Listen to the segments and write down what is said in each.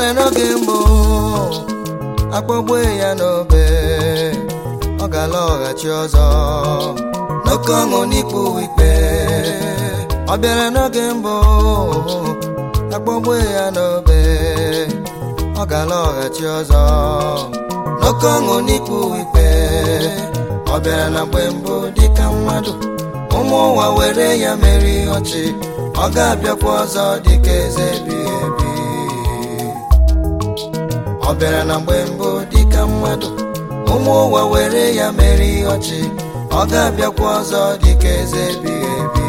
bịara n'oge mbụ akpọgbue ya n'obe ọ ga-alọghachi ọzọ n'oke ọṅụ n'ikpu ikpe ọ bịara n'oge mbụ akpọgbue ya n'obe ọ ga-alọghachi ọzọ n'oke ọṅụ n'ikpu ikpe ọ bịara na mgbe mbụ dịka mmadụ ụmụ ụwa were ya meri ọchị ọ ga-abịakwa ọzọ dịka eze ebighị ebi ọ bịara na mgbe mbụ dịka mmadụ ụmụ ụwa were ya meri ọchị ọ ga-abịakwa ọzọ dịka eze ebighị ebi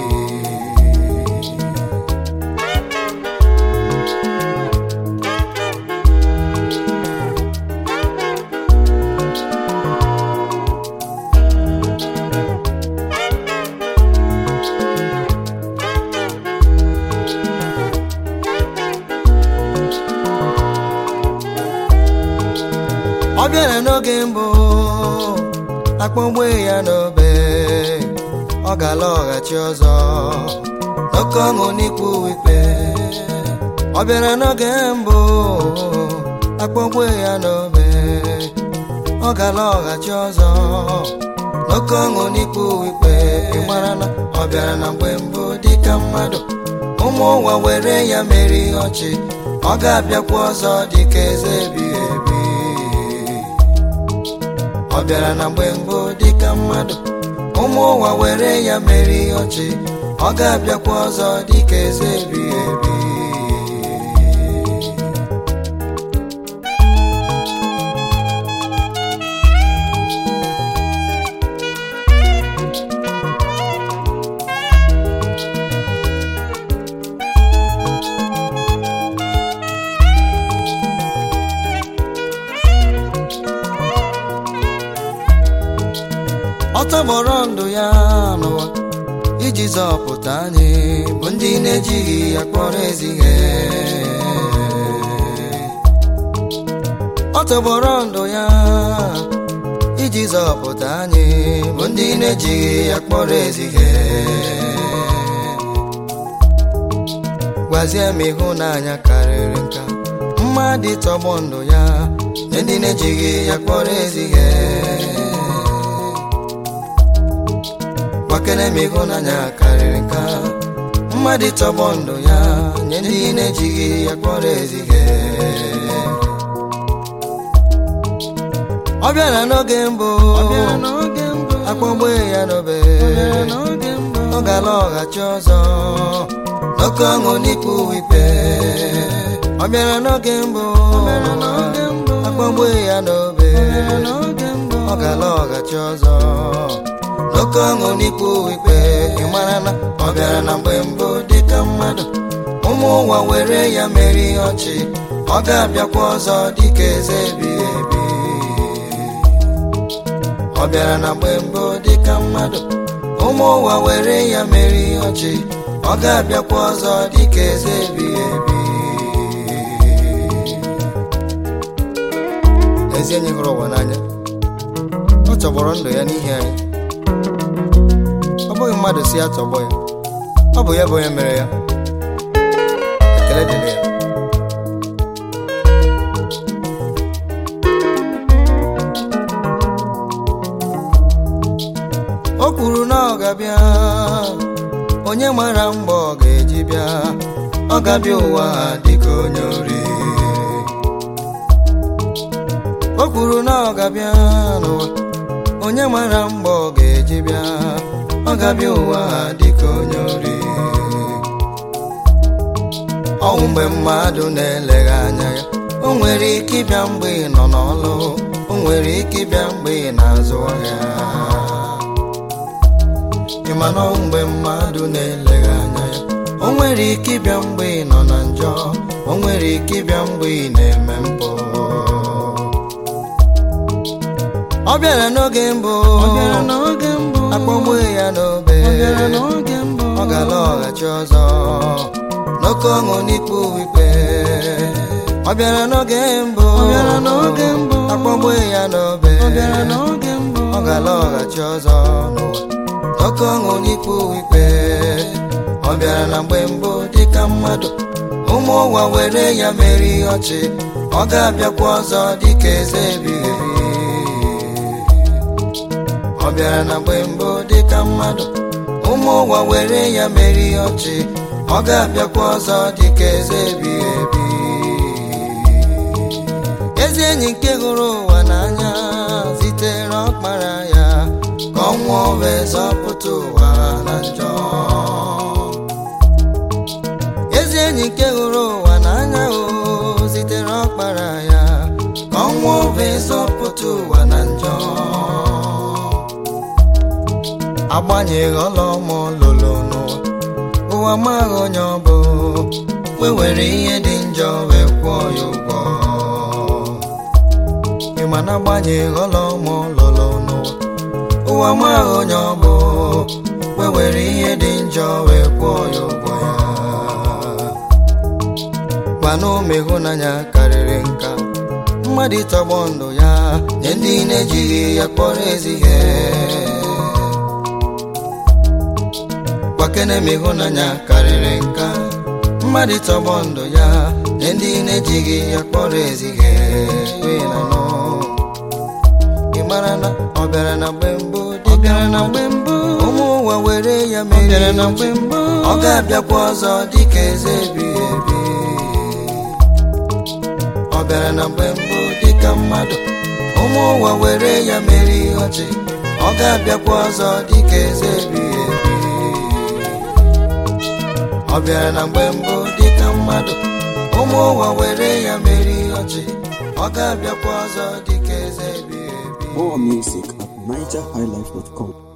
ọ bịara n'oge mbụ akpọgbue ya n'obe ọ ga-alọghachi ọzọ n'oke ọṅụ n'ikpu ikpe ọ bịara n'oge mbụ akpọgbue ya n'obe ọ ga-alọghachi ọzọ n'oke ọṅụ n'ikpu ikpe ị mara na ọ bịara na mgbe mbụ dịka mmadụ ụmụ ụwa were ya meri ọchị ọ ga-abịakwa ọzọ dịka eze ebighị ebi ọ bịara na mgbe mbụ dịka mmadụ ụmụ ụwa were ya meri ọchị ọ ga-abịakwa ọzọ dịka eze ebighị ebi ọ tọgbọrọ ndụ ya n'ụwa iji zọpụta anyị bụ ndị na-ejighị ya kpọrọ ezi ihe ọ tọgbọrọ ndụ ya iji zọpụta anyị bụ ndị na-ejighị ya kpọrọ ezi ihe gwazie m ịhụnanya karịrị nka mmadụ tọgbọ ndụ ya nye ndị na-ejighị ya kpọrọ ezi ihe gbakere m ịhụnanya karịrị nka mmadụ tọgbọ ndụ ya nye ndị na-ejighị ya kpọrọ ezighe ọ bịara n'oge mbụ akpọgbue ya n'obe ọ ga-alọghachi ọzọ n'oke ọṅụ n'ikpu ikpe ọ bịara n'oge mbụ akpọgbue ya n'obe ọ ga-alọghachi ọzọ n'oke ọṅụ n'ikpu ikpe ị mara na ọ bịara na mgbe mbụ dịka mmadụ ụmụ ụwa were ya meri ọchị ọ ga-abịakwa ọzọ dịka eze ebighị ebi ọ bịara na mgbe mbụ dịka mmadụ ụmụ ụwa were ya meri ọchị ọ ga-abịakwa ọzọ dịka eze ebighị ebi ezi enyi hụrụ ụwa n'anya ọ chọgbọrọ ndụ ya n'ihi anyị ọ bụghị mmadụ si ya tọgbọ ya ọ bụ ya bụ onye mere ya ekele dịrị ya o kwuru na ọ ga-abịa onye mara mgbe ọ ga-eji bịa ọ ga-abịa ụwa dịka onye ori o kwuru na ọ ga-abịa n'ụwa onye mara mgbe ọ ga-eji bịa ọ ga-abịa ụwa dịka onye ori ọnwụ mgbe mmadụ na-eleghị anya ya o nwere ike ịbịa mgbe ị nọ n'ọlụ o nwere ike ịbịa mgbe ị na-azụ ahịa ịma na ọnwụ mgbe mmadụ na-eleghị anya ya o nwere ike ịbịa mgbe ị nọ na njọ o nwere ike ịbịa mgbe ị na-eme mpụ ọ bịara n'oge mbụ akpọgbue ya n'obe ọ ga-alọghachi ọzọ n'oke ọṅụ n'ikpu ikpe ọ bịara n'oge mbụ akpọgbue ya n'obe ọ ga-alọghachi ọzọ n'ụwa n'oke ọṅụ n'ikpu ikpe ọ bịara na mgbe mbụ dịka mmadụ ụmụ ụwa were ya mere ihe ọchị ọ ga-abịakwa ọzọ dịka eze ebighị ebi ọ bịara na mgbe mbụ dịka mmadụ ụmụ ụwa were ya mere ihe ọchị ọ ga-abịakwa ọzọ dịka eze ebighị ebi ezi enyi nke hụrụ ụwa n'anya zitere ọkpara ya ka ọ nwụọ wee zọpụta ụwa na njọ ezi enyi nke hụrụ ụwa n'anya o zitere ọkpara ya ka ọ nwụọ wee zọpụta ụwa na njọ agbanyeghị ọlọmọ lụlụ n'ụwa ụwa maghị onye ọ bụ wee were ihe dị njọ wee kwụọ ya ụgwọ ịma na agbanyeghị ọlọmọ lụlụ n'ụwa ụwa maghị onye ọ bụ wee were ihe dị njọ wee kwụọ ya ụgwọ ya gwana ume ịhụnanya karịrị nka mmadụ ịtọgbọ ndụ ya nye ndị na-ejighị ya kpọrọ ezi ihe gbakene ma ịhụnanya karịrị nka mmadụ tọgbọ ndụ ya nye ndị na-ejighị ya kpọrọ ezi ihe wee na nọ ị mara na ọ bịara na mgbe mbụ dị bịara na mgbe mbụ ụmụ ụwa were ya mere na mgbe mbụ ọ ga-abịakwa ọzọ dịka eze ebighị ebi ọ bịara na mgbe mbụ dịka mmadụ ụmụ ụwa were ya mere ihe ọchị ọ ga-abịakwa ọzọ dịka eze ebighị ebi ọ bịara na mgbe mbụ dịka mmadụ ụmụ ụwa were ya mere ihe ọchị ọ ga-abịakwa ọzọ dịka eze ebighị ebi More music at NigerHighlife.com.